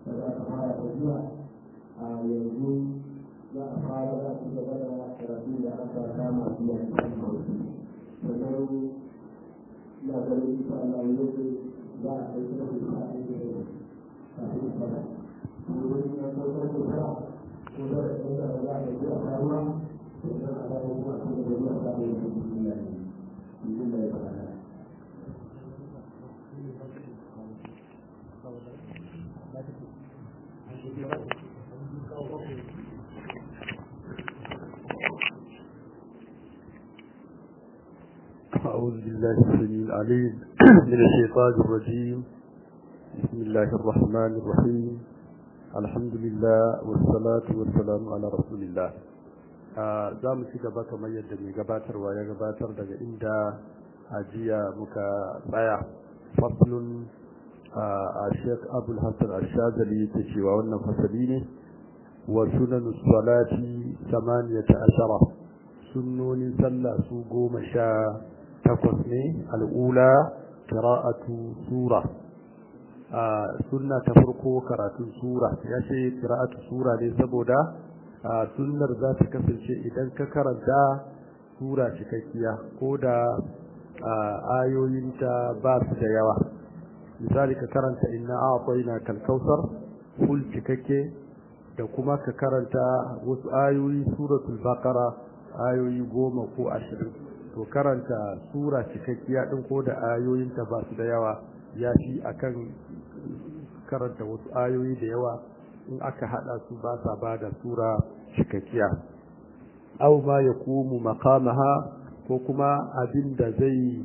da aka fara tafiya a yanzu za a fara za su gaba da karatu da aka kama biya cikin hausa sannan na ganin insha Allah yau za a kai kuma da ta aiki da kafin fara kuma ya sauka da fara ko da ya za a yi a faruwa sannan a dawo kuma a cikin da ya samu da duniya ne idan da ya fara أعوذ بالله السميع العليم من الشيطان الرجيم بسم الله الرحمن الرحيم الحمد لله والصلاة والسلام على رسول الله za mu ci gaba kamar yadda mai gabatarwa ya gabatar daga inda ajiya muka tsaya faslun a sheik abul hassan ashazali yake cewa wannan fasali ne wa sunan salati samaniyata ashara sunnonin sallah su goma sha takwas ne al'ula kira'atu sura a sunna ta farko karatun sura ya ce kira'atu sura ne saboda a sunnar za ta kasance idan ka karanta sura cikakkiya ko da ayoyinta ba su da yawa misali ka karanta inna a'tayna kalkausar ful cikakke da kuma ka karanta wasu ayoyi suratul baqara ayoyi goma ko ashirin to karanta sura cikakkiya din ko da ayoyinta ba su da yawa ya fi akan karanta wasu ayoyi da yawa in aka hada su ba sa ba da sura cikakkiya aw ma yakumu maqamaha ko kuma abin da zai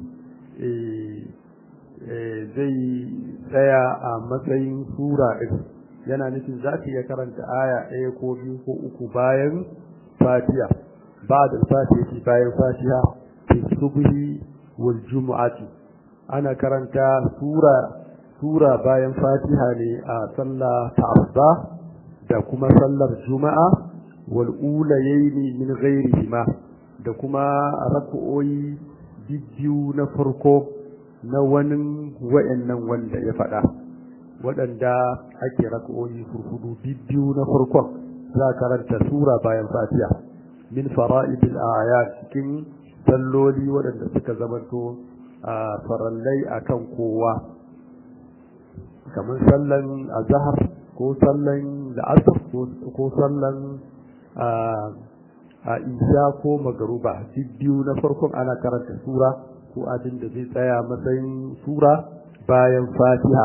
zai tsaya a matsayin sura din yana nufin za ka iya karanta aya ɗaya ko biyu ko uku bayan fatiha ba da fatiha bayan fatiha fi subhi wal jumu'ati ana karanta sura sura bayan fatiha ne a sallah ta asuba da kuma sallar juma'a wal ulayaini min ghairihima da kuma rak'o'i biyu na farko na wani wa'annan wanda ya faɗa waɗanda ake rak'o'i furfudu biyu na farkon za karanta sura bayan fatiha min fara'idil ayat cikin salloli waɗanda suka zamanto a farallai akan kowa kamar sallan azhar ko sallan la'asar ko sallan a isha ko magaruba biyu na farkon ana karanta sura ko abin da zai tsaya matsayin sura bayan fatiha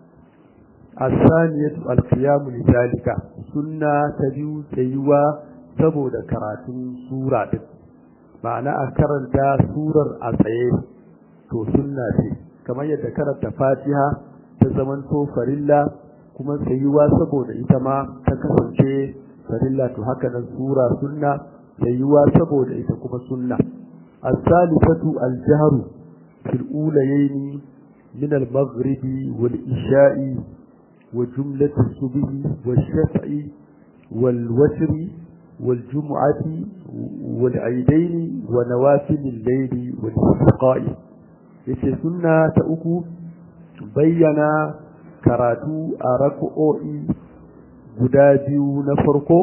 asaniyatu alqiyamu lidalika sunna ta biyu tsayuwa saboda karatun sura din ma'ana a karanta surar a tsaye to sunna ce kamar yadda karanta fatiha ta zamanto farilla kuma tsayuwa saboda ita ma ta kasance farilla to haka nan sura sunna tsayuwa saboda ita kuma sunna as-salifatu al-jahru fil ulayayn min al-maghribi wal isha'i wa jumlatu subhi wash-shaf'i wal watri wal jum'ati wal aidaini wa nawafil al-layli wal istiqa'i yace sunna ta uku bayyana karatu a rak'o'i guda biyu na farko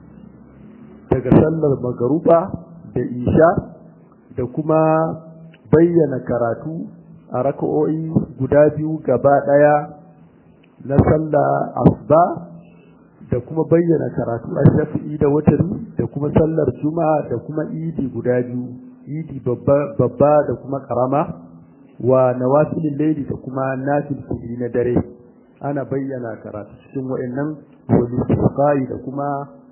daga sallar magaruba da isha da kuma bayyana karatu a rak'o'i guda biyu gaba daya na sallar asuba da kuma bayyana karatu a shafi'i da watari da kuma sallar juma'a da kuma idi guda biyu idi babba da kuma karama wa nawafilin laili da kuma nafil kudi na dare ana bayyana karatu cikin wa'annan wani da kuma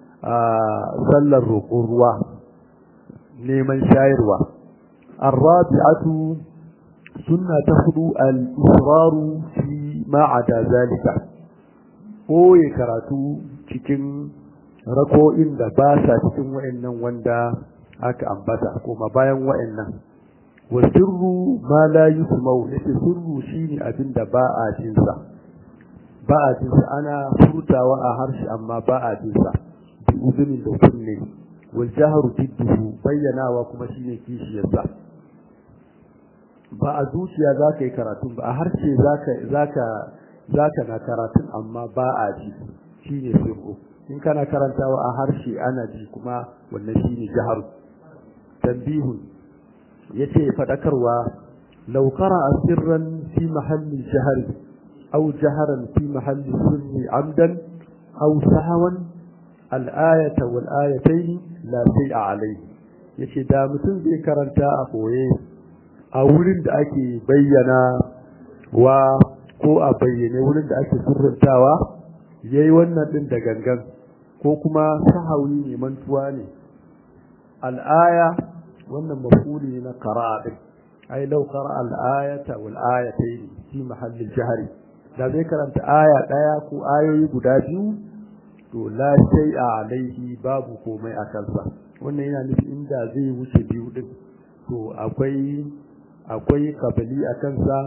sallar roƙon ruwa neman shayarwa arrabi'atu sunna ta hudu al-israru fi ma'ada zalika koye karatu cikin rako'in da ba sa cikin wa'annan wanda aka ambata kuma bayan wa'annan wa sirru ma la yusmau yace sirru shine abin da ba a jin sa ba a jin sa ana furtawa a harshe amma ba a jin sa bi uzunin da kunne wal jahru bidduhu bayyanawa kuma shine kishiyar sa ba a zuciya zaka yi karatu ba a harshe zaka zaka zaka na karatun amma ba a ji shine sirru in kana karantawa a harshe ana ji kuma wannan shine jahar tanbihun yace fadakarwa law qara'a sirran fi mahalli jahri aw jaharan fi mahalli sirri amdan aw sahawan al-ayata wal ayatayn la shay'a alayhi yace da mutum zai karanta a koye a wurin da ake bayyana wa ko a bayyane wurin da ake surrantawa yayi wannan din da gangan ko kuma sahawi ne mantuwa ne al'aya wannan mafuli ne na qira'a din ai law qara'a al-ayata wal ayatayn fi mahalli jahri da zai karanta aya daya ko ayoyi guda biyu to la shay'a alaihi babu komai a kansa wannan yana nufi inda zai wuce biyu din to akwai akwai kabali a kansa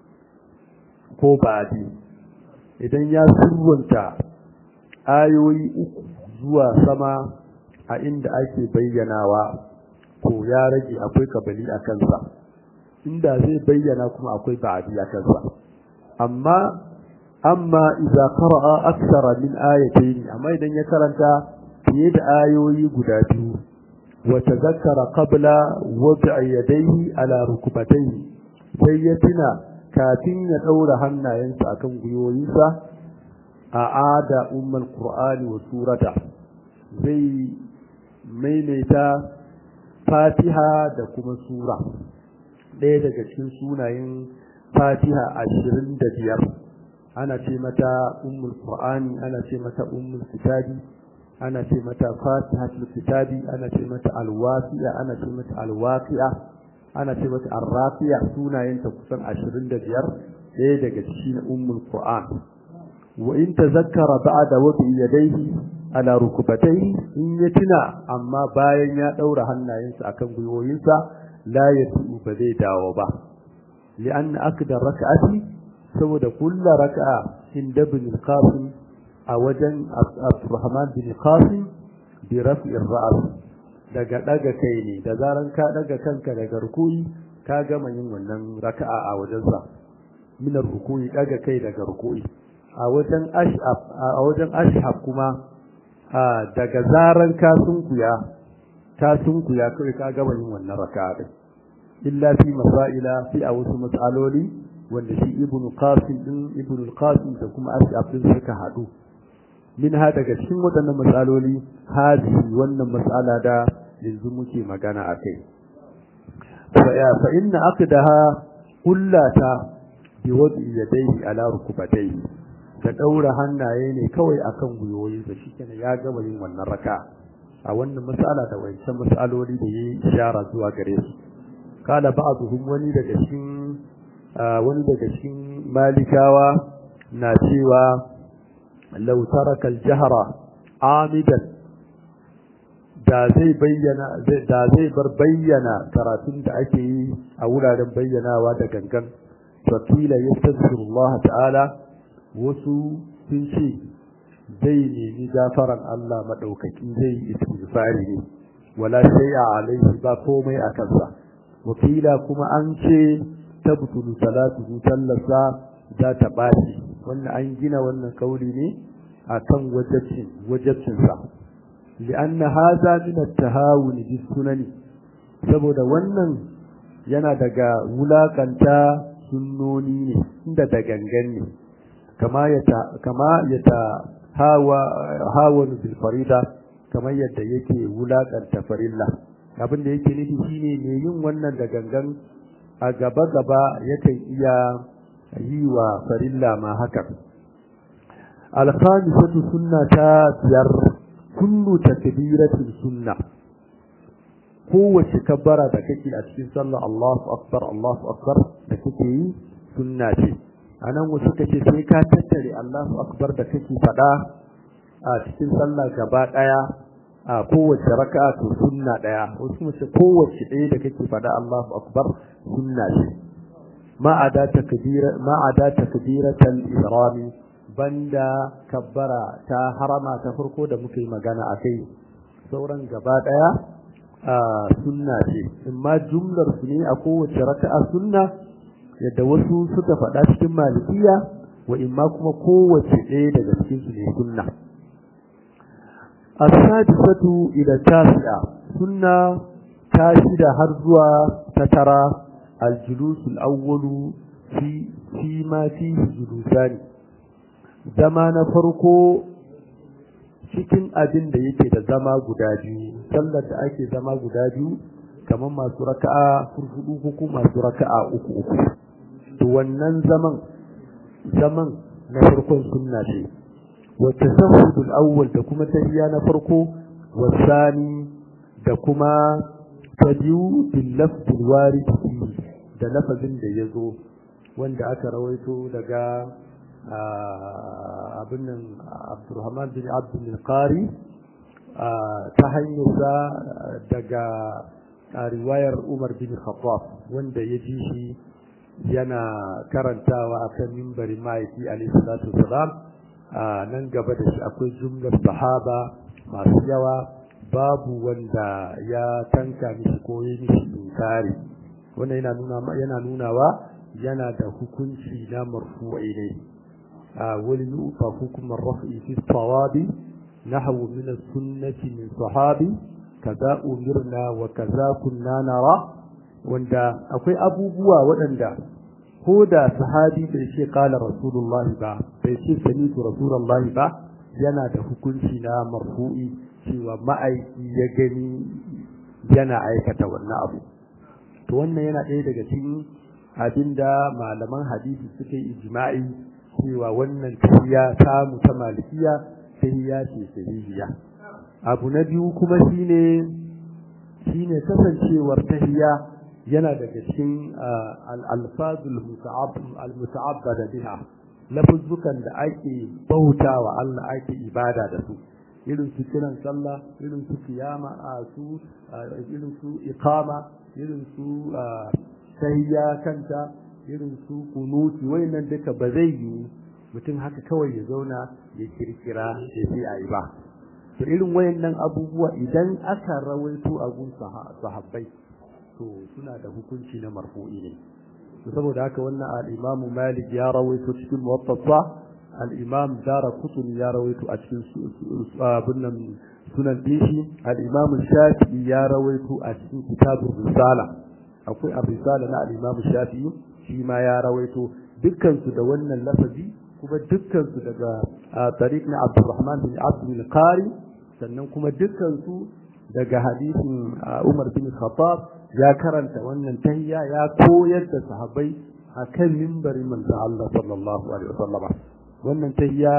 ko ba'di idan ya surwanta ayoyi uku zuwa sama a inda ake bayyanawa to ya rage akwai kabali a kansa inda zai bayyana kuma akwai ba'di a kansa amma amma idza qara'a akthara min ayatayn amma idan ya karanta fiye da ayoyi guda biyu wa tazakkara qabla wad'i yadayhi ala rukbatayhi sai ya tuna kafin ya daura hannayensa akan gwiwoyinsa a ada ummul qur'ani wa surata zai maimaita fatiha da kuma sura ɗaya daga cikin sunayen fatiha ashirin da biyar ana ce mata ummul qur'ani ana ce mata ummul kitabi ana ce mata fatihatul kitabi ana ce mata alwaqi'a ana ce mata alwaqi'a ana ce mata arrafiya sunayenta kusan ashirin da biyar ɗaya daga cikin ummul qur'an wa in tazakkara ba'da wadi yadayhi ala rukubatayhi in ya tuna amma bayan ya daura hannayensa akan gwiwoyinsa la yatu ba zai dawo ba li'anna akda rak'ati saboda kullu rak'a inda ibn al-qasim a wajen Abdurrahman bin Qasim bi raf'i ar-ra's daga daga kai ne da zaran ka daga kanka daga rukuyi ka gama yin wannan raka'a a wajensa min rukuyi daga kai daga rukuyi a wajen ashab a wajen ashab kuma daga zaran ka sunkuya ka sunkuya kai ka gama yin wannan raka'a din illa fi masaila fi a wasu mas'aloli wanda shi ibnu qasim din ibnu qasim da kuma ashab din suka hadu min ha daga cikin waɗannan matsaloli hadi wannan matsala da yanzu muke magana a kai fa inna aqdaha kullata bi wadi yadayhi ala rukubatayhi da daura hannaye ne kawai akan guyoyin sa shikenan ya gaba yin wannan raka a wannan matsala da wancan matsaloli da yayi ishara zuwa gare su kala ba'dhum wani daga cikin wani daga cikin malikawa na cewa لو ترك الجهر عامدا da zai bayyana da zai bar bayyana karatun da ake yi a wuraren bayyanawa da gangan wakila yastaghfirullah ta'ala wasu sun ce zai nemi gafaran Allah madaukaki zai yi istighfari ne wala shay'a alaihi ba komai a kansa wakila kuma an ce tabtulu salatu sallasa za ta baci wannan an gina wannan kauli ne akan wajibcin wajibcin sa lianna hadha min at-tahawun bis sunani saboda wannan yana daga wulakanta sunnoni ne inda da gangan ne kama yata kama yata hawa hawan bil farida kamar yadda yake wulakanta farilla abin da yake nufi shine ne yin wannan da gangan a gaba gaba yakan iya yi wa farilla ma hakan alkhamisatu sunna ta biyar kullu takbiratin sunna kowace kabbara da kake a cikin sallah Allahu akbar Allahu akbar da kake yi sunna ce anan wasu kace sai ka tattare Allahu akbar da kake fada a cikin sallah gaba daya a kowace raka'a to sunna daya wasu mace kowace ɗaya da kake fada Allahu akbar sunna ce ma ada takbira ma ada takbiratal ihrami banda kabbara ta harama ta farko da muka yi magana akai sauran gaba daya a sunna ce amma jumlar su ne a kowace raka'a sunna yadda wasu suka faɗa cikin malikiya wa imma kuma kowace ɗaya daga cikin su ne sunna as-sadisatu ila tasi'a sunna ta shida har zuwa ta tara al-julus al-awwalu fi fi ma fi julusani zama na farko cikin abin da yake da zama guda biyu sallar da ake zama guda biyu kamar masu raka'a furfudu ko kuma masu raka'a uku uku to wannan zaman zaman na farkon sunna ce wa tasahhudul awwal da kuma tahiyya na farko wa sani da kuma ta biyu bil lafzil warid da lafazin da yazo wanda aka rawaito daga abin nan Abdurrahman bin Abdul Qari ta hanyarsa daga riwayar Umar bin Khattab wanda ya ji shi yana karantawa akan mimbarin mahaifi alaihi salatu wasalam nan gaba da shi akwai jumlar sahaba masu yawa babu wanda ya tanka mishi ko yi mishi inkari wannan yana nuna yana nunawa yana da hukunci na marfu'i ne wani nufa hukumar raf'i fi tawabi nahwu min as-sunnati min sahabi kaza umirna wa kaza kunna nara wanda akwai abubuwa waɗanda ko da sahabi bai ce kala rasulullah ba bai ce samitu rasulullah ba yana da hukunci na marfu'i cewa ma'aiki ya gani yana aikata wannan abu to wannan yana ɗaya daga cikin abinda malaman hadisi suka yi ijma'i cewa wannan tahiyya ta mu ta malikiya tahiyya ce sahihiya abu na biyu kuma shine shine kasancewar tahiyya yana daga cikin al-alfazul al-muta'abbada biha lafuzzukan da ake bautawa Allah ake ibada da su irin su kiran sallah irin su kiyama a su irin su iqama irin su tahiyya kanta irin su kunuti wayannan duka ba zai yi mutum haka kawai ya zauna ya kirkira ya sai ayi ba to irin wayannan abubuwa idan aka rawaito a gun sahabbai to suna da hukunci na marfu'i ne to saboda haka wannan al-Imam Malik ya rawaito cikin Muwatta al-Imam Daraqutni ya rawaito a cikin sunan sunan dishi al-Imam Shafi'i ya rawaito a cikin kitabur Risala akwai ar-Risala na al-Imam Shafi'i shi ma ya rawaito dukkan su da wannan lafazi kuma dukkan su daga tariq na Abdurrahman bin Abdul Qari sannan kuma dukkan su daga hadisin Umar bin Khattab ya karanta wannan tahiyya ya koyar da sahabbai akan mimbarin manzon Allah sallallahu alaihi wasallam wannan tahiyya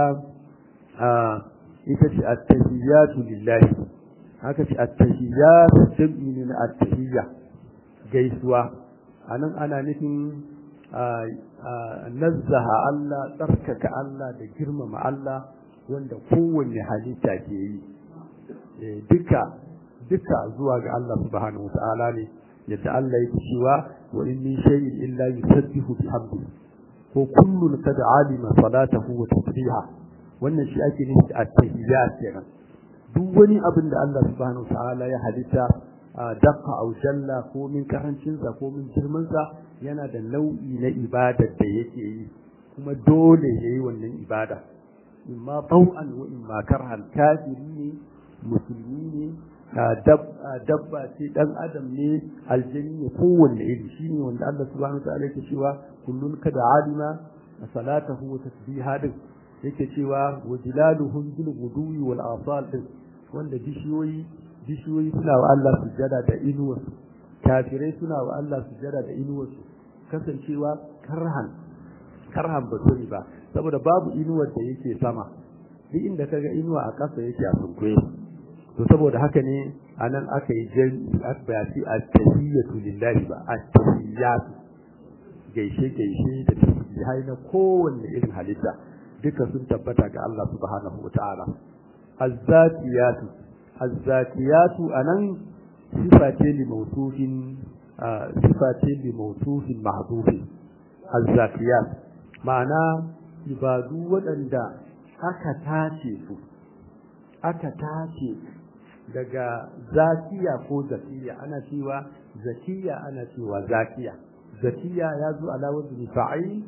ita ce at-tahiyyatu lillahi haka ce at-tahiyyatu jam'i ne na at-tahiyya gaisuwa anan ana nufin nazzaha Allah tsarkaka Allah da girmama Allah wanda kowanne halitta ke yi duka duka zuwa ga Allah subhanahu wata'ala ne yadda Allah yake cewa wa in min shay'in illa yusabbihu bihamdi ko kullun qad alima salatahu wa tasbiha wannan shi ake nufi a tahiyyat kenan duk wani abin da Allah subhanahu wata'ala ya halitta dakka aw jalla ko min karancin sa ko min girman sa yana da nau'i na ibada da yake yi kuma dole yayi wannan ibada imma taw'an wa imma karhan kafiri ne musulmi ne dabba ce dan adam ne aljani ne kowanne iri shine wanda Allah subhanahu wa ta'ala yake cewa kullun kada alima salatahu wa tasbiha din yake cewa wa jilaluhum bil ghudwi wal asal din wanda bishiyoyi bishiyoyi suna wa Allah sujada da inuwarsu kafirai suna wa Allah sujada da inuwarsu kasancewa karhan karhan ba ba saboda babu inuwar da yake sama duk inda kaga inuwa a ƙasa yake a sunkuye to saboda haka ne anan aka yi jan asbati at-tahiyyatu lillahi ba at-tahiyyatu gaishe gaishe da tasbihai na kowanne irin halitta duka sun tabbata ga Allah subhanahu wataala az-zatiyatu az-zatiyatu anan sifa ce li mawsufin sifa ce li mawsufin mahdhufin az-zatiyat ma'ana ibadu waɗanda aka tace su aka tace daga zakiya ko zakiya ana cewa zakiya ana cewa zakiya zakiya ya zo ala wazni fa'il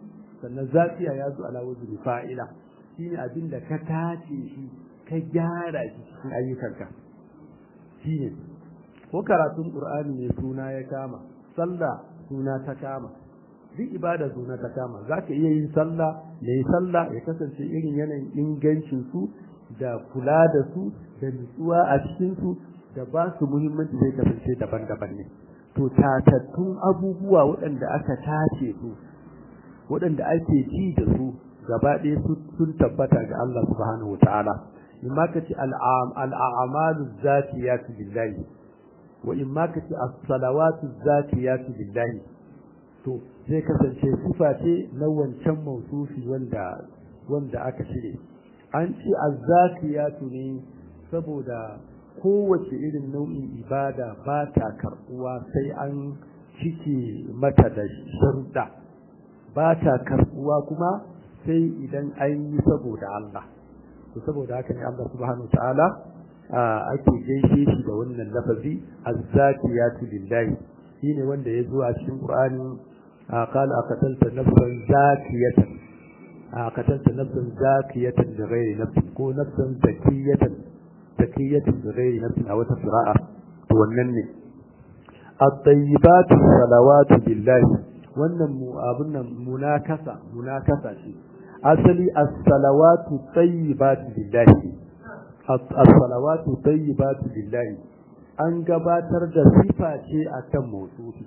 sannan zakiya ya zo ala wazni fa'ila shine abin da ka tace shi ka gyara shi cikin ayyukanka shine ko karatun qur'ani ne suna ya kama sallah suna ta kama duk ibada suna ta kama zaka iya yin sallah yayi sallah ya kasance irin yanayin ingancin su da kula da su da nutsuwa a cikin su da ba su muhimmanci zai kasance daban-daban ne to tatattun abubuwa waɗanda aka tace su waɗanda ake ji da su gaba ɗaya sun tabbata ga Allah subhanahu wa ta'ala in ma ka ce al'amalu zatiyatu lillahi wa in ma ka ce as-salawatu zatiyatu lillahi to zai kasance sifa ce na wancan mausufi wanda wanda aka cire an ce az-zakiyatu ne saboda kowace irin nau'in ibada ba ta karɓuwa sai an cike mata da sharuɗa ba ta karɓuwa kuma sai idan an yi saboda Allah to saboda haka ne Allah subhanahu ta'ala ake gaishe shi da wannan lafazi az-zakiyatu lillahi shine wanda ya zo a cikin Qur'ani qala aqatalta nafsan zakiyatan aqatalta nafsan zakiyatan bi ghairi nafsin ko nafsan zakiyatan zakiyatan bi ghairi nafsin a wata qira'a to wannan ne at-tayyibatu salawatu lillahi wannan mu abun nan munakasa munakasa ce asali as-salawatu tayyibatu lillahi as-salawatu tayyibatu lillahi an gabatar da sifa ce akan mawsufi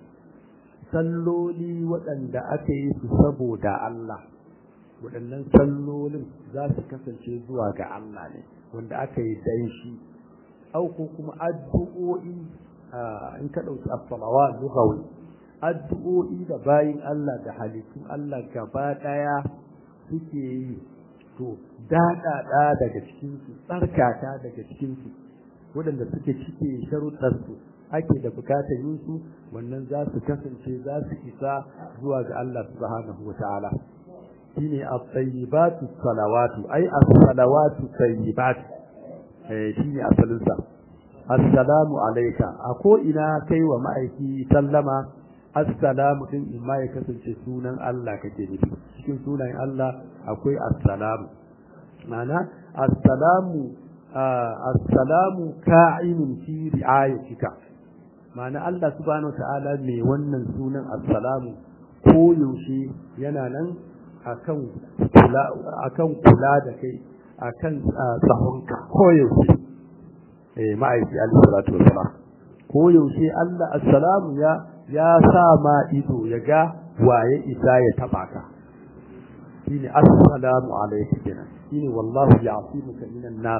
salloli waɗanda aka yi su saboda Allah waɗannan sallolin za su kasance zuwa ga Allah ne wanda aka yi dan shi au ko kuma addu'o'i in ka ɗauki as-salawat lughawi addu'o'i da bayin Allah da halittun Allah gaba ɗaya suke yi to daɗaɗa daga cikinsu tsarkaka daga cikinsu waɗanda suke cike sharuɗarsu ake da bukatar yin su wannan za su kasance za su isa zuwa ga Allah subhanahu wa ta'ala shine at-tayyibatu salawatu ai as-salawatu tayyibat eh shine asalin sa assalamu alayka a ko ina kai wa ma'aiki sallama assalamu din in ma ya kasance sunan Allah kake nufi cikin sunan Allah akwai assalamu ma'ana assalamu assalamu ka'inun fi ri'ayatika ma'ana Allah subhanahu ta'ala mai wannan sunan assalamu ko yaushe yana nan akan kula akan kula da kai akan tsahonka ko yaushe eh ma'aiki alaihi salatu wassalam ko yaushe Allah assalamu ya ya sa ma ido ya ga waye isa ya taba ka shine assalamu alayka kenan shine wallahu ya'simuka minan nas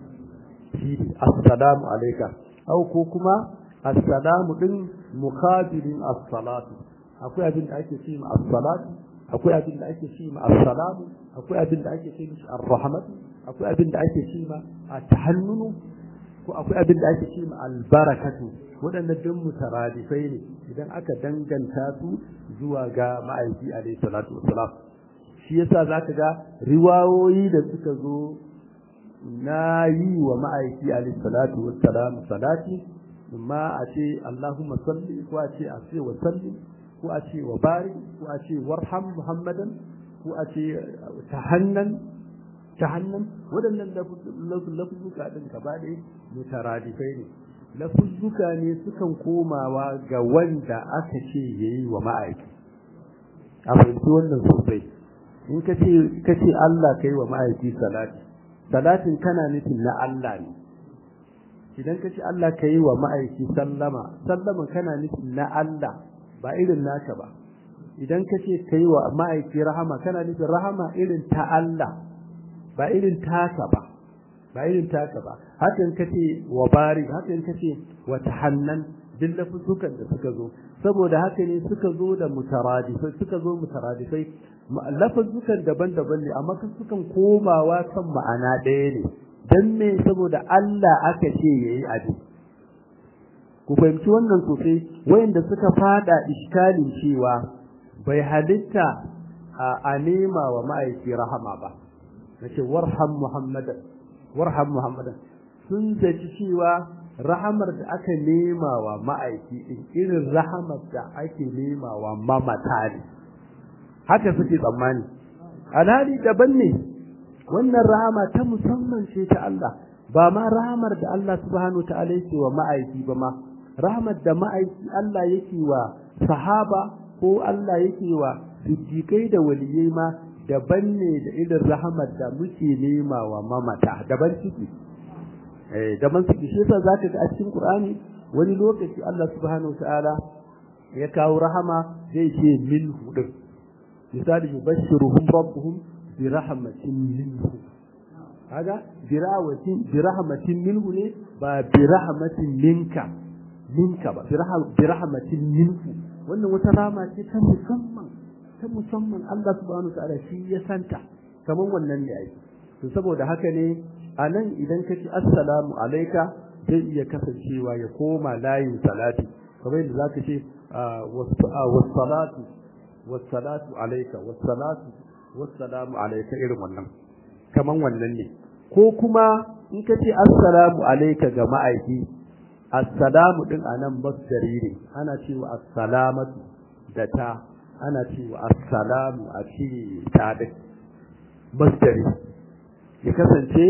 shine assalamu alayka au ko kuma assalamu din muqabilin as-salatu akwai abin da ake ce ma as-salatu akwai abin da ake ce ma as-salamu akwai abin da ake ce mishi ar-rahmatu akwai abin da ake ce ma at-tahannunu ko akwai abin da ake ce ma al-barakatu waɗannan duk mutaradifai ne idan aka danganta su zuwa ga ma'aiki alayhi salatu wassalam shi yasa zaka ga riwayoyi da suka zo na yi wa ma'aiki alayhi salatu wassalam salati amma a ce Allahumma salli ko a ce a ce wa salli ko a ce wa barik ko a ce warham muhammadan ko a ce tahannan tahannan waɗannan lafuzzuka ɗin gaba ɗaya mutaradifai ne lafuzzuka ne sukan komawa ga wanda aka ce yayi wa ma'aiki a fahimci wannan sosai in ka ce ka ce Allah kai wa ma'aiki salati salatin kana nufin na Allah ne idan ka ce Allah kai wa ma'aiki sallama sallama kana nufin na Allah ba irin naka ba idan ka ce kai wa ma'aiki rahama kana nufin rahama irin ta Allah ba irin taka ba ba irin taka ba hakan ka ce wa bari hakan ka ce wa tahannan duk lafuzukan da suka zo saboda haka ne suka zo da mutaradifai suka zo mutaradifai lafuzukan daban-daban ne amma sukan komawa kan ma'ana ɗaya ne dan me saboda Allah aka ce yayi abin ku fahimci wannan sosai wayanda suka fada iskalin cewa bai halitta a nema wa ma'aiki rahama ba nace warham muhammadan warham muhammadan sun zaci cewa rahamar da aka nema wa ma'aiki din irin rahamar da ake nema wa mamata ne haka suke tsammani alhali daban ne wannan rahama ta musamman ce ta Allah ba ma rahamar da Allah subhanahu ta'ala yake wa ma'aiki ba ma rahamar da ma'aiki Allah yake wa sahaba ko Allah yake wa siddiqai da waliyai ma daban ne da irin rahamar da muke nema wa mamata daban ciki eh daban ciki shi yasa zaka ga a cikin Qur'ani wani lokaci Allah subhanahu ta'ala ya kawo rahama zai ce minhu din misali yubashshiruhum rabbuhum bi rahmatin minhu kaga birawatin bi rahmatin minhu ne ba bi rahmatin minka minka ba bi rahmatin minhu wannan wata rama ce ta musamman ta musamman Allah subhanahu ta'ala shi ya santa kaman wannan ne ai to saboda haka ne anan idan kace assalamu alayka zai iya kasancewa ya koma layin salati kamar yadda zaka ce wassalatu wassalatu alayka wassalatu wassalamu alayka irin wannan kaman wannan ne ko kuma in ka ce assalamu alayka ga ma'aiki assalamu din anan masdari ne ana cewa assalamatu da ta ana cewa assalamu a cire ta din masdari ya kasance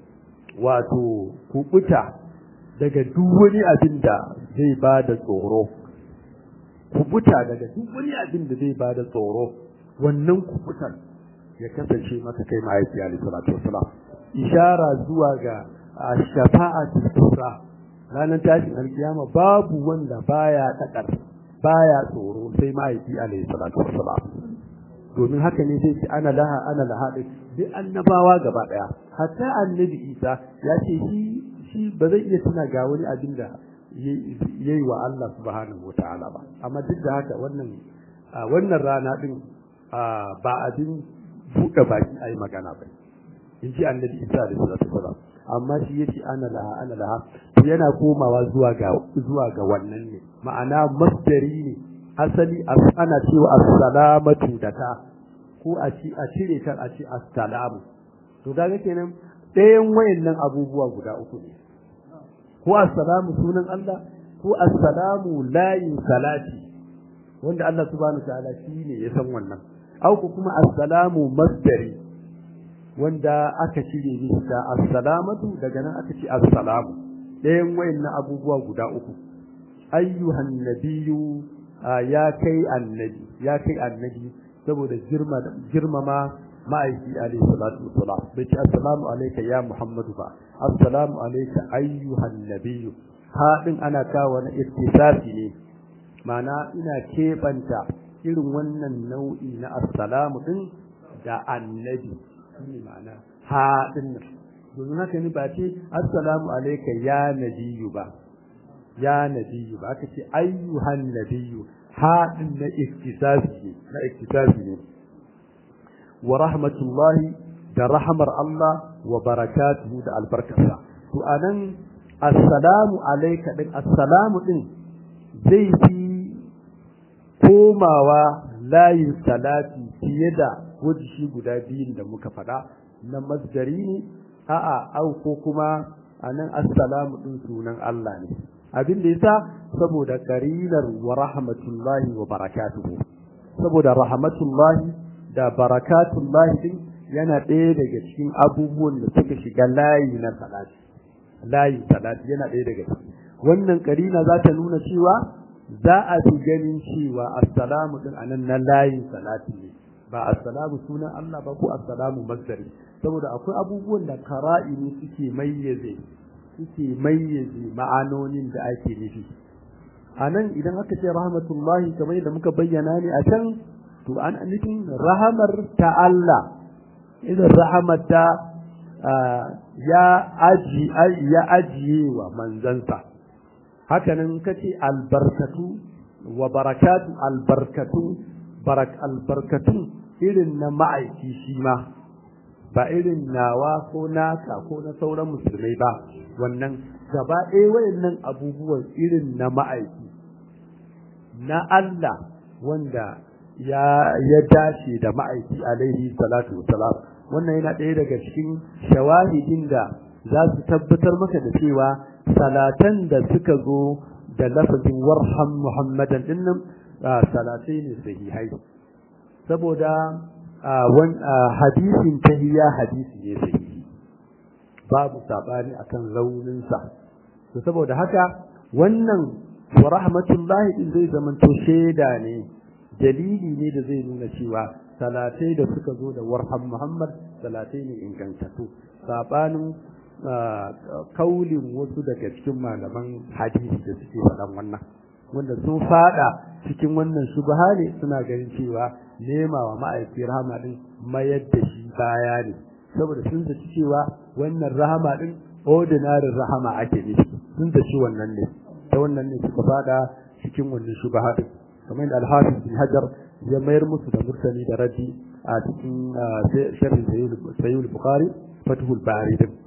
wato kubuta daga duk wani abin da zai ba da tsoro kubuta daga duk wani abin da zai ba da tsoro wannan kubutan ya kasance maka kai mahaifi alaihi salatu wassalam ishara zuwa ga shafa'atul kubra ranar tashin alkiyama babu wanda baya takar baya tsoro sai mahaifi alaihi salatu wassalam domin haka ne zai ce ana laha ana laha duk annabawa gaba daya hatta annabi isa ya ce shi shi ba zai iya tuna ga wani abin da yayi wa Allah subhanahu wataala ba amma duk da haka wannan wannan rana din ba abin buɗe baki a yi magana ba in ji annabi isa da salatu wasalam amma shi yace ana laha ana laha to yana komawa zuwa ga zuwa ga wannan ne ma'ana masdari ne asali ana cewa assalamatu da ta ko a ci a cire ta a ci assalamu to kaga kenan ɗayan wayannan abubuwa guda uku ne ko assalamu sunan Allah ko assalamu layin salati wanda Allah subhanahu wa ta'ala shine ya san wannan auku kuma assalamu masdari wanda aka cire mishi da assalamatu daga nan aka ce assalamu ɗayan wayannan abubuwa guda uku ayyuhan nabiyyu ya kai annabi ya kai annabi saboda girma girmama ma'aiki alaihi salatu wassalam bai ce assalamu alayka ya muhammadu ba assalamu alayka ayyuhan nabiyyu haɗin ana kawo na ittisafi ne ma'ana ina keɓanta irin wannan nau'i na assalamu din da annabi shine ma'ana ha din nan domin haka ne ba ce assalamu alayka ya nabiyyu ba ya nabiyyu ba aka ce ayyuhan nabiyyu ha din na iktisabi na iktisabi ne wa rahmatullahi da rahmar Allah wa barakatuhu da albarkarsa to anan assalamu alayka din assalamu din zai fi komawa layin salati fiye da wajishi guda biyun da muka faɗa na masdari ne a'a au ko kuma anan assalamu din sunan Allah ne abin da yasa saboda karinar wa rahmatullahi wa barakatuhu saboda rahmatullahi da barakatullahi din yana ɗaya daga cikin abubuwan da suka shiga layi na salati layi salati yana ɗaya daga ciki wannan karina za ta nuna cewa za a fi ganin cewa assalamu din anan na layin salati ne ba assalamu sunan Allah ba ko assalamu masdari saboda akwai abubuwan da qara'ini suke mayyaze suke mayyaze ma'anonin da ake nufi anan idan aka ce rahmatullahi kamar yadda muka bayyana ne a can to an nufin rahamar ta Allah idan rahamar ta ya aji ya ajiye wa manzansa hakanan kace albarkatu wa barakatu albarkatu barak albarkatu irin na ma'aiki shi ma ba irin nawa ko naka ko na sauran musulmai ba wannan gaba ɗaya wayannan abubuwan irin na ma'aiki na Allah wanda ya ya dace da ma'aiki alaihi salatu wassalam wannan yana ɗaya daga cikin shawahidin da za su tabbatar maka da cewa salatan da suka zo da lafazin warham muhammadan dinnan salatai ne sahihai saboda hadisin tahiyya hadisi ne sahihi babu sabani akan rauninsa to saboda haka wannan wa rahmatullahi din zai zamanto shaida ne dalili ne da zai nuna cewa salatai da suka zo da warham muhammad salatai ne ingantattu sabanin kaulin wasu daga cikin malaman hadisi da suke faɗan wannan wanda sun fada cikin wannan shubha ne suna ganin cewa nema wa ma'aiki rahama din mayar da shi baya ne saboda sun zaci cewa wannan rahama din ordinary rahama ake nufi sun zaci wannan ne ta wannan ne suka fada cikin wannan shubha din kamar da al-hafiz bin hajar ya mayar musu da murtani da raddi a cikin sharhi sayyid bukhari fathul bari din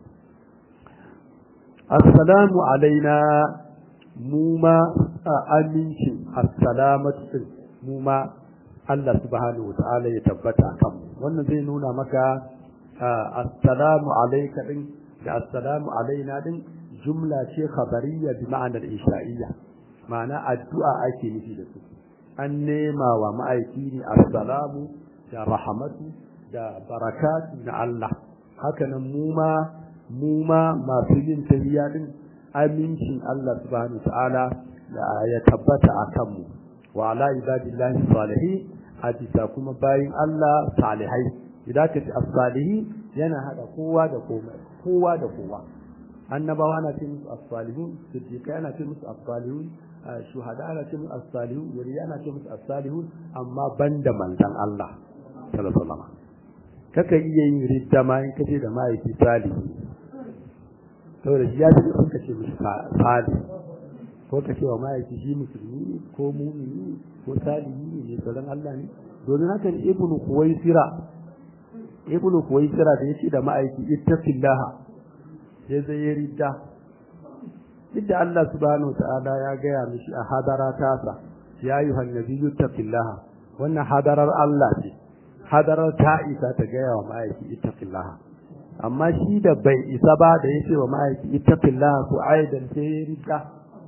assalamu alaina mu ma amincin assalamatu mu ma Allah subhanahu wa ta'ala ya tabbata kan wannan zai nuna maka assalamu alayka din da assalamu alaina din jumla ce khabariyya bi ma'anar insha'iyya ma'ana addu'a ake nufi da su an nema wa ma'aiki ne assalamu da rahmatu da barakatu na Allah hakanan mu ma mu ma masu yin tahiyya din amincin Allah subhanahu ta'ala ya tabbata a kanmu wa ala ibadillahi salihin a bisa kuma bayin Allah salihai idan ka ce as-salihi yana hada kowa da komai kowa da kowa annabawa ana ce musu as-salihun siddiqai ana ce musu as-salihun shuhada ana ce musu as-salihun wali ana ce musu as-salihun amma banda manzon Allah sallallahu alaihi wasallam kaka iya yin ridda ma in kace da mahaifi salihi saboda shi ya fi sun kace mishi sali ko ka ce wa ma'aiki shi musulmi ko mumini ko salihi ne tsoron Allah ne domin haka ne ibnu kuwaisira ibnu kuwaisira da yace da ma'aiki ittaqillaha sai zai yi ridda idda Allah subhanahu ta'ala ya gaya mishi a hadara tasa ya yi hannabiyyu ittaqillaha wannan hadarar Allah ce hadarar ta isa ta gaya wa ma'aiki ittaqillaha amma shi da bai isa ba da ya ce wa ma'aiki ittaqillah ko aidan sai ya rika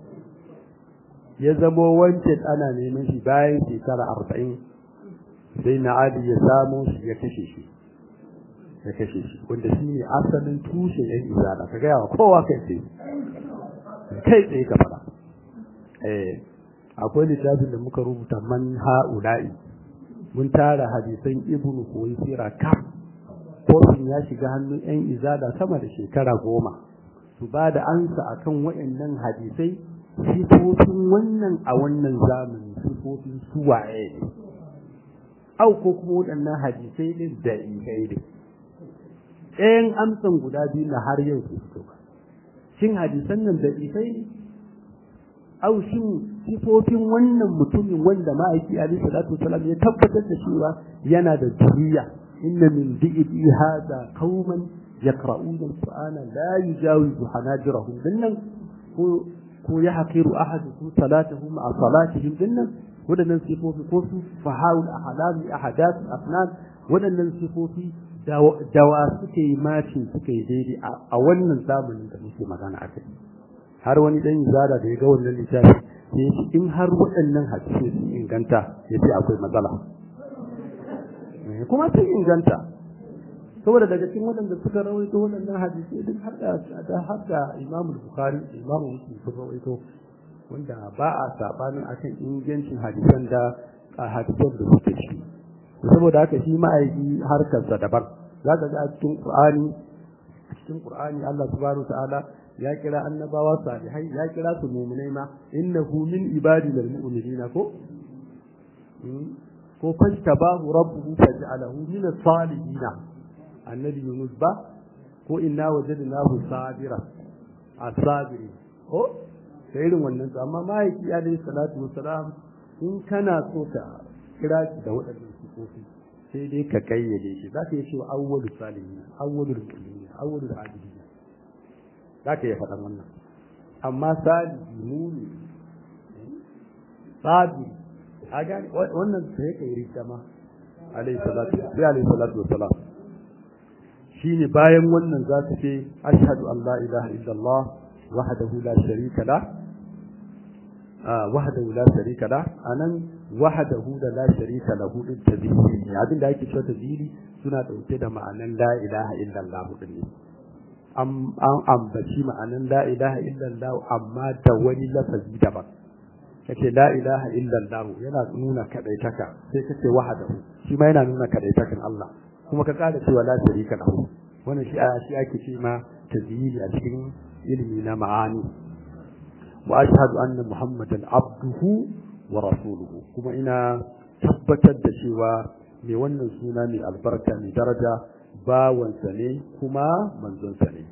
ya zamo wancan ana neman shi bayan shekara arba'in sai na ali ya samo shi ya kashe shi ya kashe shi wanda shi ne asalin tushen yan izala ka gaya wa kowa kai tsaye kai tsaye ka fara eh akwai littafin da muka rubuta man ha'ula'i mun tara hadisan ibnu koyi sira kam kofin ya shiga hannun 'yan izada sama da shekara goma su ba da ansa a kan waɗannan hadisai sifofin wannan a wannan zamani sifofin suwaye ne au ko kuma waɗannan hadisai ne da ikai ne ɗayan amsan guda biyu na har yau su fito ba shin hadisan nan da ikai ne au shin sifofin wannan mutumin wanda ma'aiki alaihi salatu wasalam ya tabbatar da cewa yana da juriya إن من ذئبي هذا قوما يقرؤون القرآن لا يجاوز حناجرهم ذنن هو يحقر أحدكم صلاته مع صلاتهم ذنن ولا ننصفه في قوس فحاول أحلام أحداث الأفنان ولا ننصفه في dawa suke yi macin suke yi daidai a wannan zamanin da muke magana a kai har wani dan izada da ya ga wannan littafi ya ce in har waɗannan hadisi sun inganta ya ce akwai matsala kuma sun inganta saboda daga cikin waɗanda suka rawaito waɗannan hadisi duk har da har da Imam Bukhari da Imam Muslim sun rawaito wanda ba a sabanin akan ingancin hadisan da hadisan da suke shi saboda haka shi ma'aiki harkarsa daban za ka ga a cikin Qur'ani a cikin Qur'ani Allah subhanahu ta'ala ya kira annabawa salihai ya kira su mu'minai ma innahu min ibadina al-mu'minina ko ko fajtabahu rabbuhu faj'alahu min as-salihin annabi Yunus ba ko inna wajadnahu sabira as-sabiri ko sai irin wannan to amma mahaifi alayhi salatu wassalam in kana so ka kira shi da waɗannan sifofi sai dai ka kayyade shi za ka yi cewa awwalu salihin awwalu mu'minin awwalu abidin za ka yi faɗan wannan amma salihi muni sabiri a gane wannan sai ka yi rita ma alayhi salatu sai alayhi salatu wassalam shine bayan wannan za ka ce ashhadu an la ilaha illallah wahdahu la sharika la wahdahu la sharika la anan wahdahu da la sharika lahu din tazili ne abin da ake cewa tazili suna dauke da ma'anan la ilaha illallah din ne an ambaci ma'anan la ilaha illallah amma da wani lafazi daban kace la ilaha illallah yana nuna kadaitaka sai kace wahdahu shi ma yana nuna kadaitakan Allah kuma ka kada cewa la sharika lahu wannan shi shi ake ce ma tazili a cikin ilimi na ma'ani wa ashhadu anna muhammadan abduhu wa rasuluhu kuma ina tabbatar da cewa mai wannan suna mai albarka mai daraja bawansa ne kuma manzonsa ne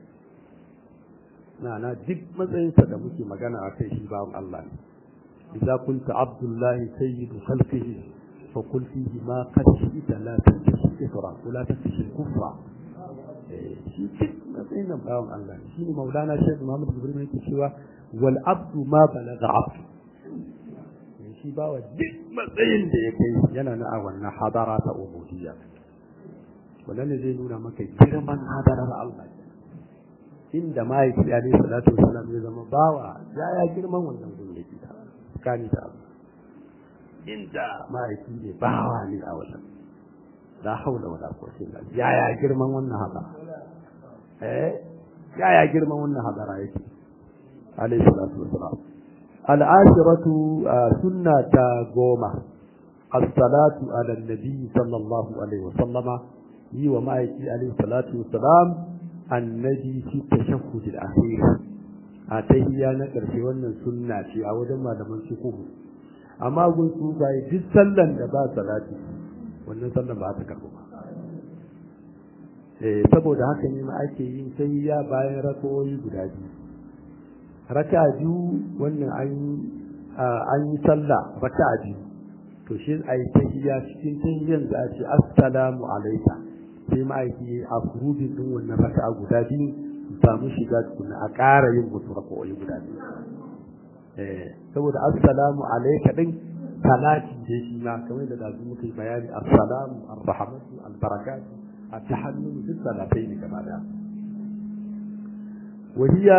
na na duk matsayinsa da muke magana a kai shi bawan Allah ne idza kunta abdullahi sayyidu khalqihi fa qul fihi ma qad shi'ta la tantashi ifra wa la tantashi kufra shi duk matsayin nan bawan Allah ne shine maulana shaykh Muhammad Ibrahim yake cewa wal abdu ma balaga abdu shi bawa duk matsayin da ya kai yana na a wannan hadara ta ubudiyya wannan ne zai nuna maka girman hadarar Allah inda mahaifi alaihi salatu wasalam ya zama bawa ya ya girman wannan gurin yake ta kani ta Allah inda mahaifi ne bawa ne a wajen la haula wala quwwata illa billah ya ya girman wannan hadara eh ya ya girman wannan hadara yake alaihi salatu wasalam العاشرة سنة قومة الصلاة على النبي صلى الله عليه وسلم yi wa ma'aiki alaihi salatu wasalam annabi fi tashahhud al-akhir a tahiyya na karshe wannan sunna ce a wajen malaman fiqh amma gun su bai duk sallan da ba salati wannan sallan ba ta karbu ba eh saboda haka ne ma ake yin tahiyya bayan rakawoyi guda biyu raka'a biyu wannan an an yi sallah raka'a biyu to shi ayi tahiyya cikin tahiyyan da a ce assalamu alayka sai ma'aiki a furubin din wannan raka'a guda biyu su samu shiga tukuna a ƙara yin wasu raka'o'i guda biyu eh saboda assalamu alayka din salati da shi ma kamar da dazu muka yi bayani assalamu arrahmatu albarakatu at-tahallul duk salatai ne gaba daya wahiya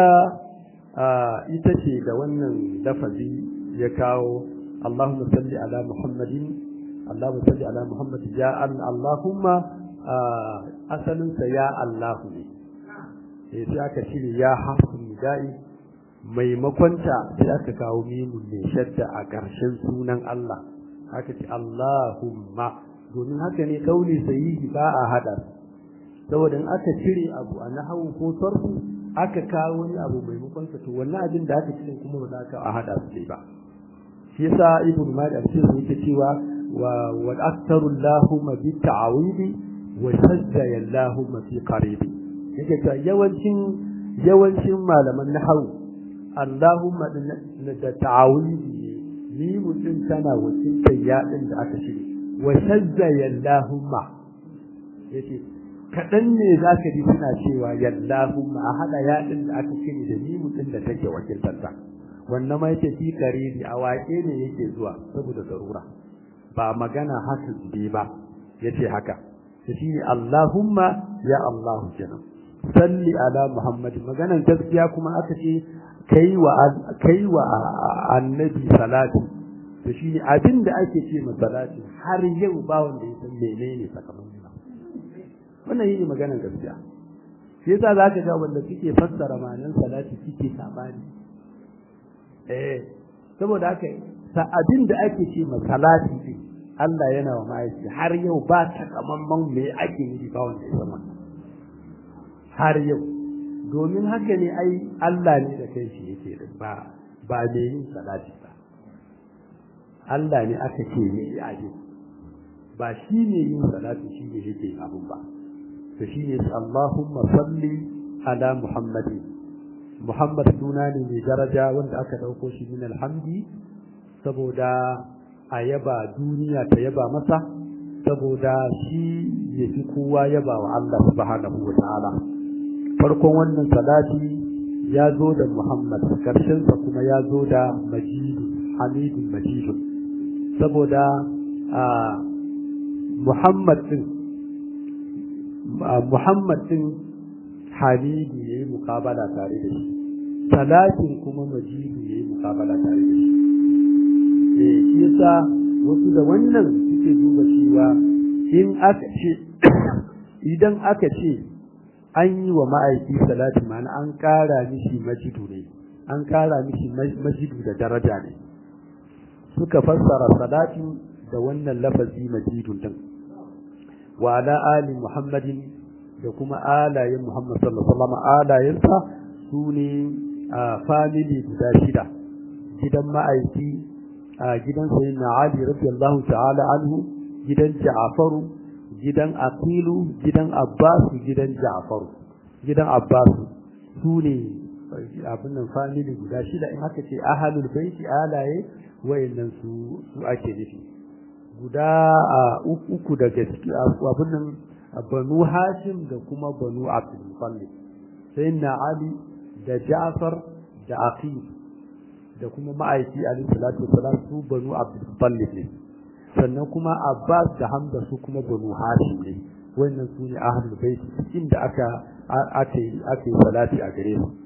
ita ce da wannan lafazi ya kawo Allahumma salli ala Muhammadin Allahumma salli ala Muhammadin ya Allahumma asalinsa ya Allahu ne sai aka cire ya harfin nida'i maimakonta sai aka kawo mimun mai shadda a ƙarshen sunan Allah aka ce Allahumma domin haka ne kauli sahihi ba a hada saboda in aka cire abu a nahawu ko sarfu aka kawo wani abu maimakon sa to wannan abin da aka cire kuma ba za ka a hada su ba shi yasa ibnu malik a cikin yake cewa wa wa aktaru allahumma bi ta'awidi wa sajja allahumma fi qaribi yake cewa yawancin yawancin malaman nahwu allahumma da ta'awidi ni mutum tana wakiltar yaɗin da aka shirya wa sajja allahumma yace kaɗan ne za ka ji suna cewa yallahumma a haɗa yaɗin da aka shiri da ni mutum da take wakiltarta wannan ma yake fi kariri a waƙe ne yake zuwa saboda zarura ba magana haka zube ba yace haka shi ne Allahumma ya Allahu kenan salli ala Muhammad maganan gaskiya kuma aka ce kai wa kai wa annabi salati to shi ne abin da ake ce ma salati har yau ba wanda ya san menene sakamakon wannan yi maganar gaskiya shi yasa za ka ga wanda suke fassara ma'anar salati suke sabani eh saboda haka sa abin da ake ce ma salati din Allah yana wa ma'aiki har yau ba takamamman me ake yi ba wanda ya zama har yau domin haka ne ai Allah ne da kai shi yake da ba ba me yin salati ba Allah ne aka ce ne ya ba shi ne yin salati shi ne yake abun ba to shi ne Allahumma salli ala Muhammadin Muhammad suna ne mai daraja wanda aka dauko shi min alhamdi saboda a yaba duniya ta yaba masa saboda shi ya fi kowa yaba wa Allah subhanahu wa ta'ala farkon wannan salati ya zo da Muhammad karshensa kuma ya zo da majidu hamidun majidu saboda a Muhammad din Muhammad din Hamidu yayi mukabala tare da shi Talatin kuma Majidu yayi mukabala tare da shi eh shi yasa wasu da wannan suke duba cewa in aka ce idan aka ce an yi wa ma'aiki salati ma'ana an ƙara mishi majidu ne an ƙara mishi majidu da daraja ne suka fassara salati da wannan lafazi majidun din wa ala ali muhammadin da kuma alayen muhammad sallallahu alaihi wasallam alayensa su ne family guda shida gidan ma'aiki a gidan sayyidina ali radiyallahu ta'ala anhu gidan ja'faru gidan aqilu gidan abbas gidan ja'faru gidan abbas su ne abin nan family guda shida in aka ce ahlul baiti alaye wayannan su su ake nufi guda uku daga ciki abin nan banu hashim da kuma banu abdul muttalib sayyidina ali da ja'far da aqil da kuma ma'aiki alayhi salatu wassalam su banu abdul muttalib ne sannan kuma abbas da hamza su kuma banu hashim ne wannan su ne ahlul bait inda aka ake ake salati a gare su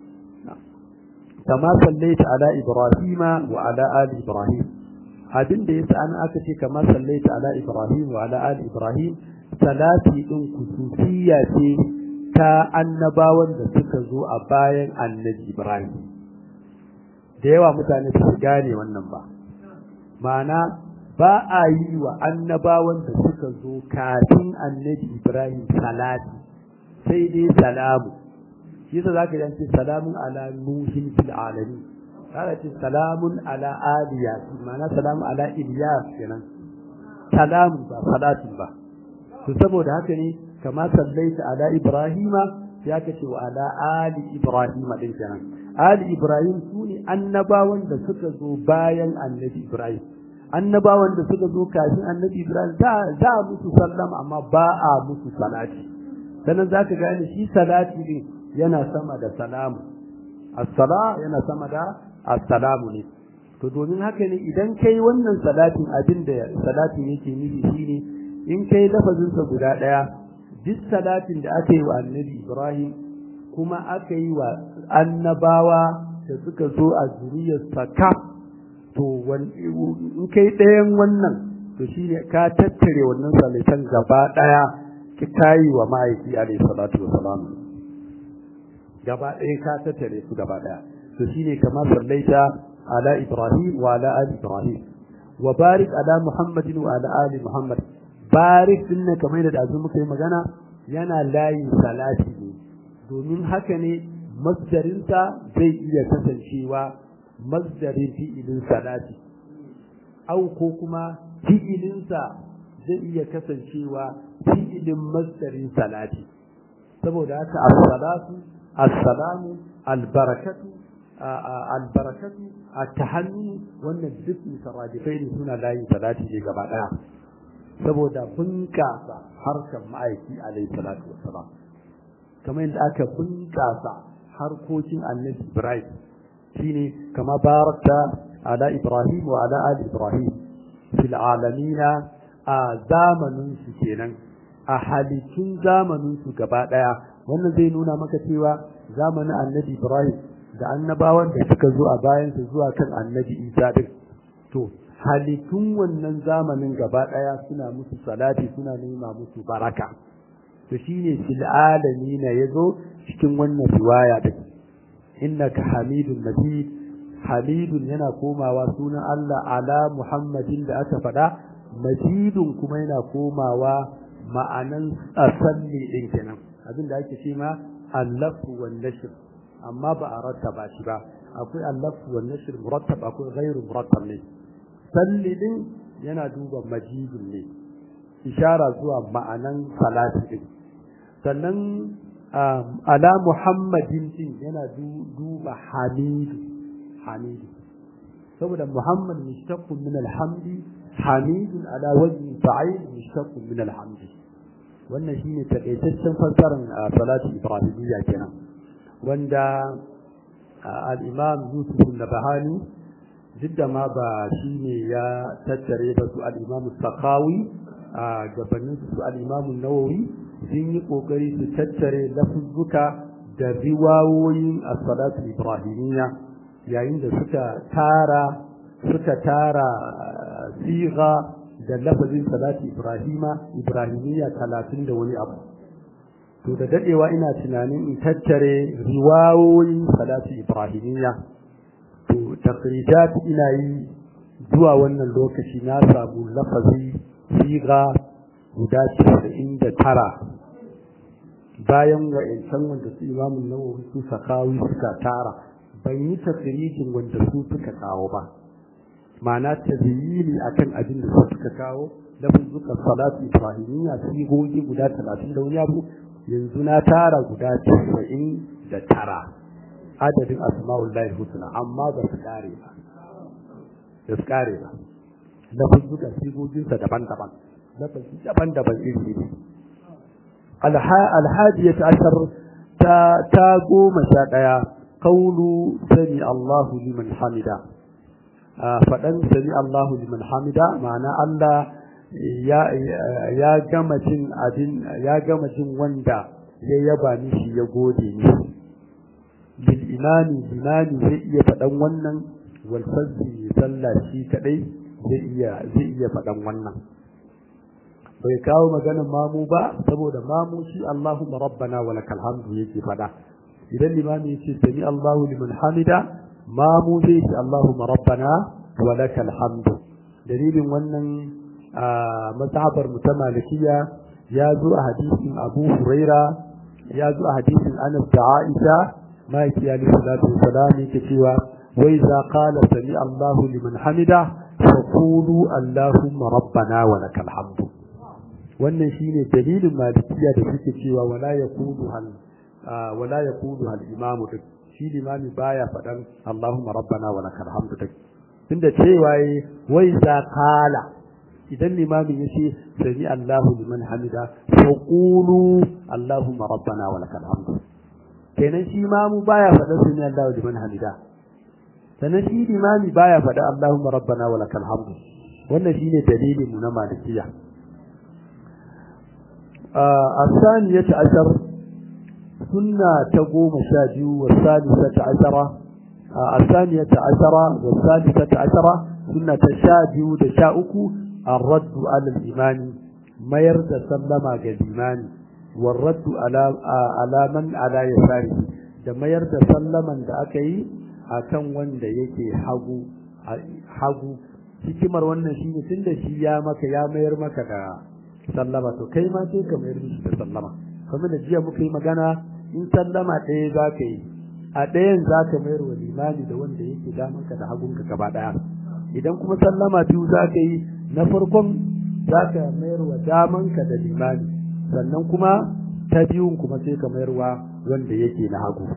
kama sallaita ala ibrahima wa ala ali ibrahim abin da yasa an aka ce kama sallaita ala ibrahim wa ala ali ibrahim salati din kusufiya ce ta annabawan da suka zo a bayan annabi ibrahim da yawa mutane su gane wannan ba ma'ana ba a yi wa annabawan da suka zo kafin annabi ibrahim salati sai dai salamu shi yasa zaka ji ce salamun ala nuhin fil alamin zaka ce salamun ala aliya ma'ana salamun ala ilyas kenan salamun ba salatin ba to saboda haka ne kama sallaita ala ibrahima ya kace wa ala ali ibrahima din kenan ali ibrahim sune annabawan da suka zo bayan annabi ibrahim annabawan da suka zo kafin annabi ibrahim za a musu sallam amma ba a musu salati sannan zaka gane shi salati din yana sama da salamu as-sala yana sama da as-salamu ne to domin haka ne idan kai wannan salatin abin da salatin yake nufi shine in kai lafazinsa guda ɗaya duk salatin da aka yi wa annabi Ibrahim kuma aka yi wa annabawa da suka zo a zuriyarsa kaf to in kai ɗayan wannan to shine ka tattare wannan salatan gaba ɗaya ki kayi wa ma'aiki alaihi salatu wa salam gaba ɗaya ka tattare su gaba ɗaya to shine kamar sallaita ala Ibrahim wa ala ali Ibrahim wa barik ala Muhammadin wa ala ali Muhammad barik din nan kamar yadda azu muka yi magana yana layin salati ne domin haka ne masdarinsa zai iya kasancewa masdarin fi'ilin salati au ko kuma fi'ilinsa zai iya kasancewa fi'ilin masdarin salati saboda haka as-salatu as-salamu al-barakatu al-barakatu at-tahannu wannan duk mutarajifai ne suna layin salati ne gaba daya saboda bunƙasa harkar ma'aiki alaihi salatu wassalam kamar yadda aka bunƙasa harkokin annabi ibrahim shine kama barakta ala ibrahim wa ala ali ibrahim fil alamina a zamanin su kenan a halittun zamanin su gaba daya wannan zai nuna maka cewa zamanin annabi ibrahim da annabawan da suka zo a bayansa zuwa kan annabi isa din to halittun wannan zamanin gaba ɗaya suna musu salati suna nema musu baraka to shine fil alamina yazo cikin wannan riwaya din innaka hamidun majid hamidun yana komawa sunan Allah ala muhammadin da aka faɗa majidun kuma yana komawa ma'anan asalli din kenan abin da ake ce ma allafu wan nashr amma ba a rattaba shi ba akwai allafu wan nashr murattab akwai ghairu murattab ne salli din yana duba majidun ne ishara zuwa ma'anan salati din sannan ala muhammadin din yana duba hamidu hamidu saboda muhammad mushtaqqun min alhamdi hamidun ala wajhi fa'il mushtaqqun min alhamdi wannan shine takaitaccen fassarar salati ibrahimiyya kenan wanda al-imam yusuf an-nabahani duk da ma ba shi ne ya tattare ba su al'imamu sakawi a gabanin su al'imamu nawawi sun yi ƙoƙari su tattare lafuzzuka da riwawoyin a salatu ibrahimiyya yayin da suka tara suka tara siga da lafazin salati ibrahima ibrahimiyya talatin da wani abu to da dadewa ina tunanin in tattare riwayoyin salati ibrahimiyya to takrijat ina yi zuwa wannan lokaci na samu lafazi siga guda casa'in da tara bayan wa'incan wanda su imamun nawawi su sakawi suka tara ban yi tasirijin wanda su suka kawo ba ma'ana tazyini akan abin da su suka kawo lafzuka salatu ibrahimiyya sigogi guda talatin da wani abu yanzu na tara guda casa'in da tara adadin asma'ullahi husna amma ba su kare ba da su kare ba lafzuka sigoginsa daban-daban lafazi daban-daban iri ne alhadiyat ashar ta ta goma sha ɗaya qawlu sami Allahu liman hamida faɗan sami Allahu liman hamida ma'ana Allah ya ya gama jin abin ya gama jin wanda ya yaba mishi ya gode mishi bil imani imani zai iya faɗan wannan wal fazzi sallah shi kadai zai iya zai iya faɗan wannan bai kawo maganin mamu ba saboda mamu shi Allahumma rabbana wa lakal hamdu yake fada idan limami yace sami Allahu liman hamida mamu zai ce Allahumma rabbana wa lakal hamdu dalilin wannan mazhabar mu ta malikiya ya zo a hadisin Abu Huraira ya zo a hadisin Anas da Aisha ma'aiki alayhi salatu wassalam yake cewa wa idza qala sami Allahu liman hamida faqulu Allahumma rabbana wa lakal hamdu wannan shine dalilin malikiya da suke cewa wala yaqulu hal wala yaqulu hal imam duk shi limami baya fadan Allahumma rabbana wa lakal hamdu duk tunda cewa yi wai za kala idan limamin yace sami Allahu liman hamida fa qulu Allahumma rabbana wa lakal hamdu kenan shi imamu baya fadan sami Allahu liman hamida sannan shi limami baya fada Allahumma rabbana wa lakal hamdu wannan shine dalilin mu na malikiya الثانية عشر سنة تقوم شاجو والثالثة عشرة الثانية عشرة والثالثة عشرة سنة شاجو دشاؤك الرد على الإيمان ما يرد سلم الإيمان والرد على على من على يساره da mayar da sallaman da aka yi a kan wanda yake hagu hagu hikimar wannan shine tunda shi ya maka ya mayar maka da sallama to kai ma sai ka mayar mishi da sallama kamar da jiya muka yi magana in sallama ɗaya za ka yi a ɗayan za ka mayar wa limani da wanda yake damanka da hagunka gaba ɗaya idan kuma sallama biyu za ka yi na farkon za ka mayar wa damanka da limani sannan kuma ta biyun kuma sai ka mayar wa wanda yake na hagu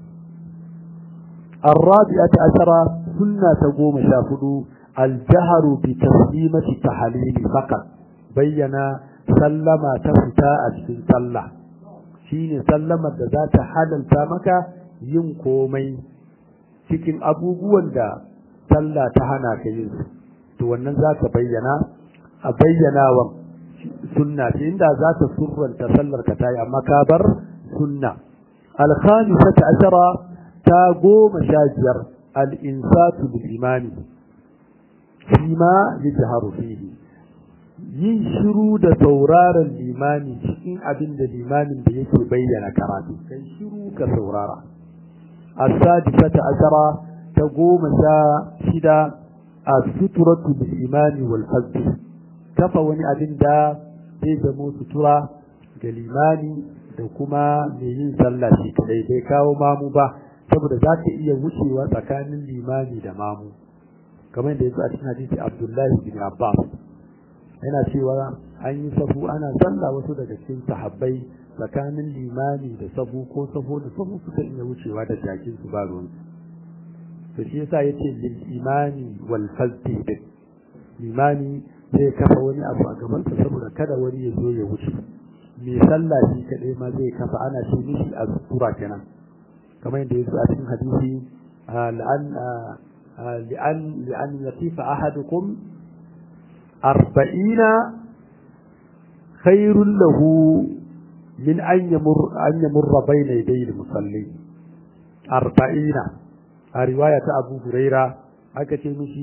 الرابعة عشرة سنة تقوم شافدو الجهر بتسليمة التحليل فقط bayyana sallama ta fita a cikin sallah shine sallamar da za ta halalta maka yin komai cikin abubuwan da sallah ta hana ka yin su to wannan za ka bayyana a bayyanawan sunna ce inda za ta surranta sallar ka tayi amma ka bar sunna al-khamisata ashara ta goma sha biyar al-insatu bil imani fima yajharu fihi yin shiru da sauraron limani cikin abin da limamin da yake bayyana karatu kai shiru ka saurara as-sadisata ashara ta goma sha shida as-sutratu bil imani wal fazl kafa wani abin da zai zamo sutura ga limani da kuma mai yin sallah shi kadai bai kawo mamu ba saboda za ka iya wucewa tsakanin limani da mamu kamar da yake a cikin hadisi Abdullahi bin Abbas yana cewa an yi safu ana sallah wasu daga cikin sahabbai tsakanin limani da safu ko safu da safu suka iya wucewa da jakin su ba ruwan to shi yasa yace lil imani wal fazdi limani zai kafa wani abu a gaban sa saboda kada wani ya zo ya wuce mai sallah shi kadai ma zai kafa ana ce mishi a sura kenan kamar yadda yake a cikin hadisi la'an li'an li'an yatifa ahadukum arba'ina khairun lahu min an yamur an yamurra bayna yaday al-musalli arba'ina a riwaya ta Abu Huraira aka ce mishi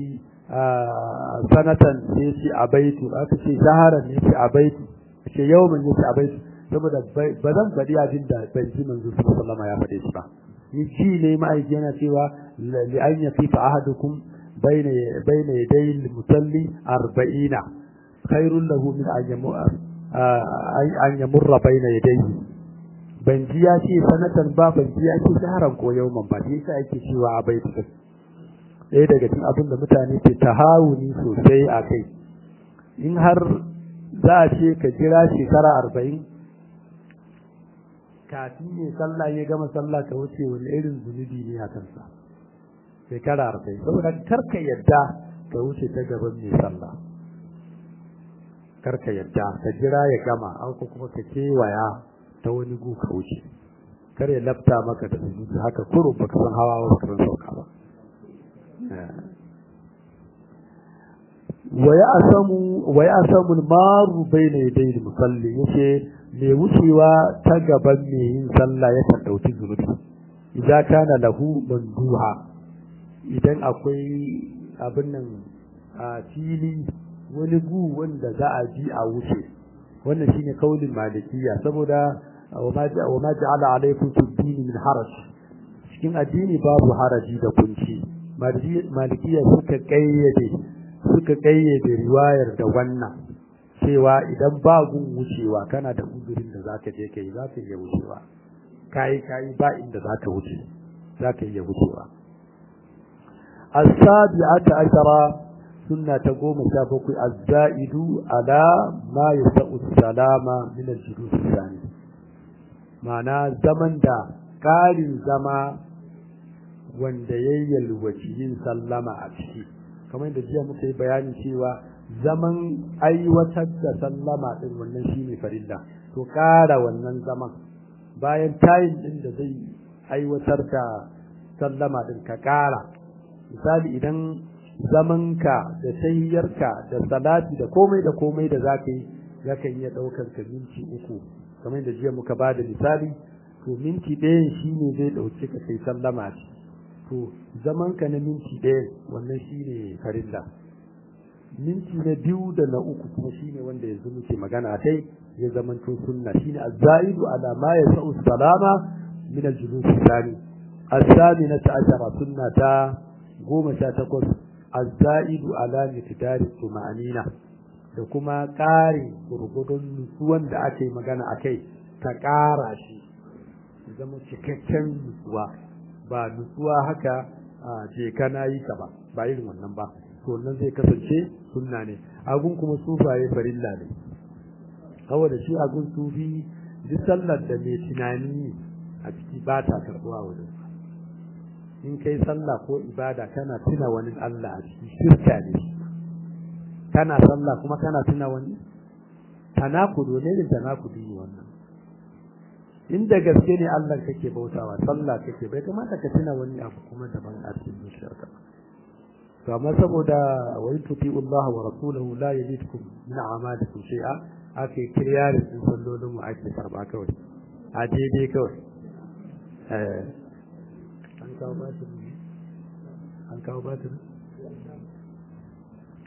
sanatan ne ce abaitu aka ce shaharan ne ce abaitu ce yawmin ne ce abaitu saboda ba zan faɗi abin da ban ji manzo sallallahu ya faɗe shi ba ni ji ne ma'aiki yana cewa li an yaqifa ahadukum bayna bayna yaday al-musalli arba'ina khairul lahu min an yamur an yamurra bayna yadayhi ban ji ya ce sanatan ba ban ji ya ce shaharan ko yawman ba sai yasa yake cewa abaitu ɗaya daga cikin abin da mutane ke tahawuni sosai a kai in har za a ce ka jira shekara arba'in kafin ne sallah ya gama sallah ka wuce wani irin zunubi ne a kansa shekara arba'in saboda karka yadda ka wuce ta gaban mai sallah karka yadda ka jira ya gama an kuma ka kewaya ta wani gu ka wuce kar ya lafta maka da zunubi haka kurun baka san hawa ba baka san sauka ba wa ya samu maru bai na yadda musalli yace mai wucewa ta gaban mai yin sallah ya kan ɗauki zunubi idan kana lahu manduha idan akwai abin nan a fili wani gu wanda za a ji a wuce wannan shine kaulin malikiya saboda wa ma ja'ala alaykum fi dini min haraj cikin addini babu haraji da kunci malikiya suka kayyade suka kayyade riwayar da wannan cewa idan ba gun wucewa kana da uzurin da zaka je kai zaka iya wucewa kai kai ba inda zaka wuce zaka iya wucewa as-sabi'ata ashara sunna ta goma sha bakwai az-za'idu ala ma yasa'u salama min al-julus thani ma'ana zaman da ƙarin zama wanda ya yalwaci yin sallama a ciki kamar da jiya muka yi bayani cewa zaman aiwatar da sallama din wannan shine farilla to ƙara wannan zaman bayan tayin din da zai aiwatar da sallama din ka ƙara misali idan zamanka da tahiyyarka da salati da komai da komai da zaka yi zaka iya ɗaukar ka minti uku kamar da jiya muka ba da misali to minti ɗayan shine zai ɗauke ka kai sallama ce to zaman ka na minti ɗaya wannan shine farilla minti na biyu da na uku kuma shine wanda yanzu muke magana a kai ya zaman to sunna shine az-zaidu ala ma yasau salama min al-julus thani as-saminata ashara sunna ta goma sha takwas az-zaidu ala miqdar tuma'anina da kuma ƙari gurgudun nutsuwan da aka yi magana a kai ta ƙara shi zama cikakken nutsuwa ba nutsuwa haka a je kana yi ka ba ba irin wannan ba to wannan zai kasance sunna ne agun kuma sufaye farilla ne saboda shi agun sufi duk sallar da mai tunani a ciki ba ta karɓuwa wajen in kai sallah ko ibada kana tuna wani Allah a ciki shirka ne kana sallah kuma kana tuna wani tanakudu ne da tanakudu ne wannan inda gaske ne Allah kake bautawa sallah kake bai kamata ka tuna wani abu kuma daban a cikin zuciyarka to amma saboda wa in tuti'u Allah wa rasulahu la yalidkum min a'malikum shay'a ake kiryarin din sallolin mu ake karba kawai a daidai kawai eh an kawo batir an kawo batir